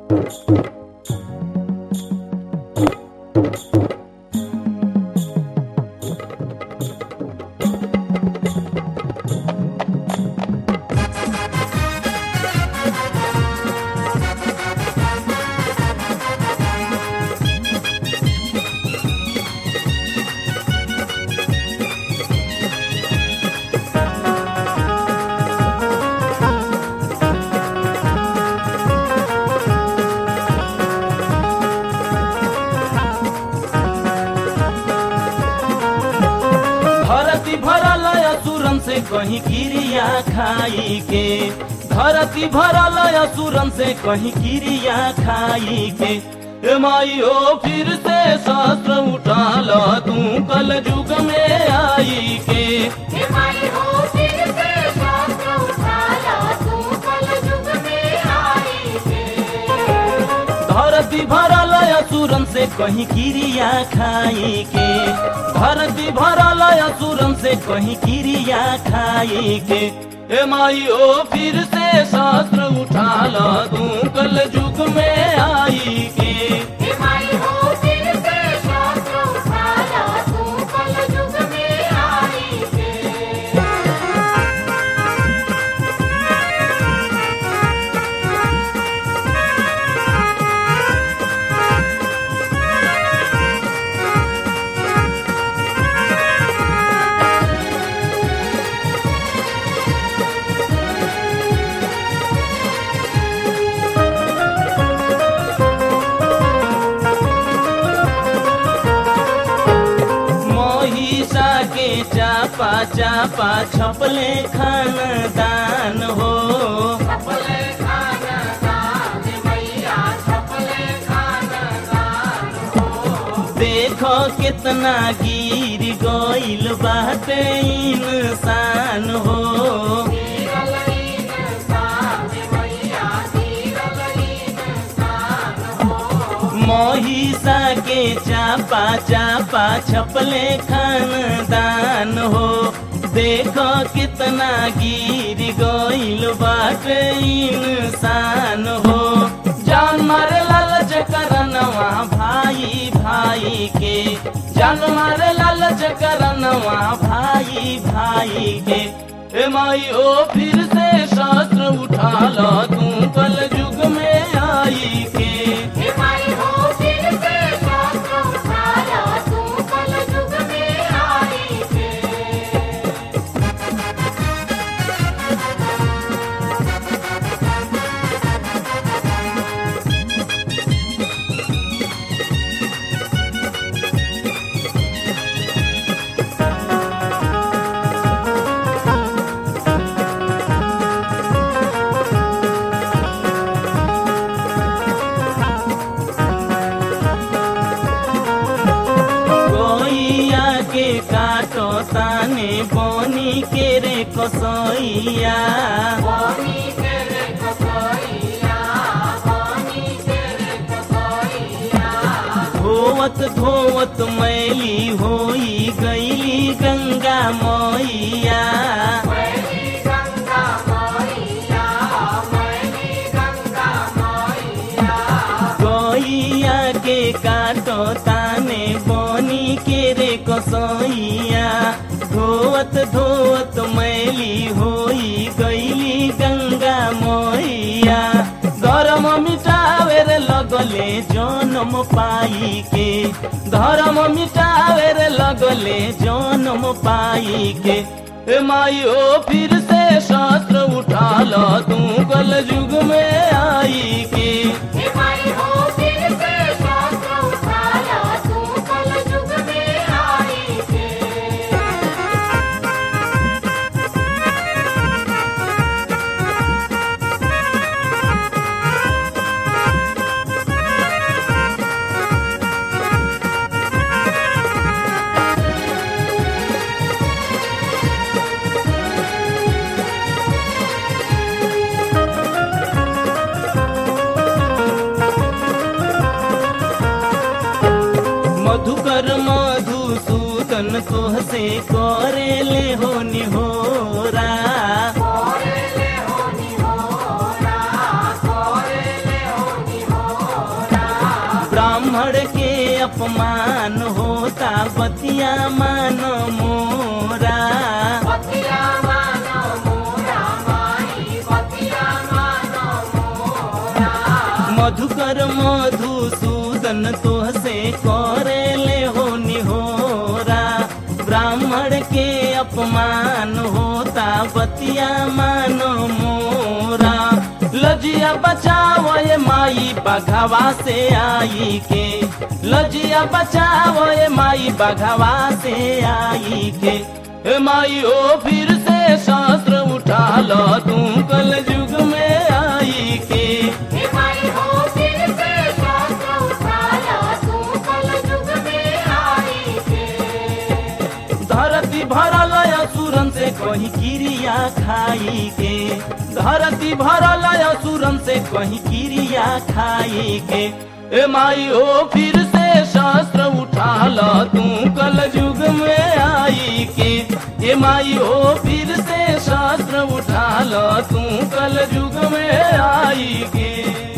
धरती भरल असुरन से कहीं क्रिया खाई के धरती भरल असुरन से कहीं क्रिया खाई के ए माई ओ फिर से शस्त्र उठा लो तू कल युग में आई के हे माई हो फिर से शास्त्र उठा ला तू कल युग में आई है धरती भरल असुरन से कहीं क्रिया खाई के धरती भरल असुरन से कहीं क्रिया खाई के ए माई ओ फिर से शस्त्र उठा लो तू कल युग में आई के हे माई हो फिर से शास्त्र उठा ला तू कल युग में आई है महिषा के चापा चापा छपले खानदान हो छपले खाना दान मैया छपले खाना दान देखो कितना गिर गइल बाटे इंसान हो गिरल इंसान मैया गिरल इंसान हो महिषा के चापा चापा छपले खानदान हो देखो कितना गिर गइल बाटे इंसान हो जान मारे लालच करनवा भाई भाई के जान मारे लालच करनवा भाई भाई के ए माई ओ फिर से शास्त्र उठा लो तू कल युग में आई के हे माई हो फिर से शास्त्र उठा ला तू कल युग में आई है गोइया के काटो ताने बोनी के रे कसैया पानी तेरे कसैया पानी तेरे कसैया धोवत धोवत मैली होई गईली गंगा मैया मैली गंगा मैया मैली गंगा मैया गोइया के काटो ताने बोनी के रे कसैया धोवत धोवत मैली होई गईली गंगा मैया धर्म मिटावे रे लगले जन्म पाई के धर्म मिटावे रे लगले जन्म पाई के ए माई ओ फिर से शास्त्र उठा लो तू कल युग में आई के हे माई हो फिर से शास्त्र उठा ला तू कल युग में आई है मधुकर मधुसूदन तोहसे करे ले हो निहोरा कोरेले होनी होरा कोरेले होनी मधुकर मधुसूदन तोह से करे ले हो निहोरा ब्राह्मण के अपमान होता बतिया मानो मोरा लजिया बचाओ ये माई बघवा से आई के लजिया बचाओ ये माई बघवा से आई के ए माई ओ फिर से शास्त्र उठा लो तू कल युग में आई के हे माई हो फिर से शास्त्र उठा ला तू कल युग में आई के धरती भरल असुरन से कहीं क्रिया खाई के धरती भरल असुरन से कहीं क्रिया खाई के ए माई ओ फिर से शास्त्र उठा ला तू कल युग में आई के ए माई ओ फिर से शास्त्र उठा ला तू कल युग में आई के